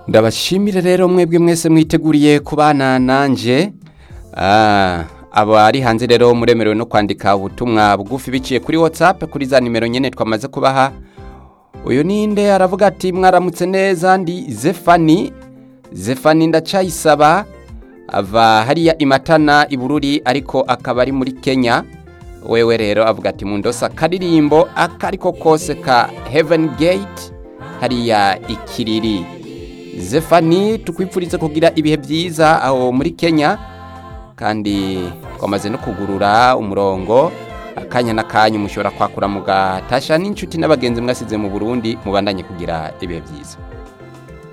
ndabashimire rero mwebwe mwese mwiteguriye kubana nanje Ah, abari hanze rero muremerewe no kwandika ubutumwa bugufi biciye kuri whatsapp kuri za nimero nyene twamaze kubaha uyu ninde aravuga ati mwaramutse neza ndi zefani zefani ndacayisaba ava hariya imatana ibururi ariko akaba ari muri kenya wewe rero avuga ati mundosa akaririmbo akariko kose ka heaven gate hariya ikiriri zefani tukwipfurize kugira ibihe byiza aho muri kenya kandi twamaze no kugurura umurongo akanya n'akanya mushobora kwakura mugatasha n'inshuti n'abagenzi mwasize mu burundi mubandanye kugira ibihe byiza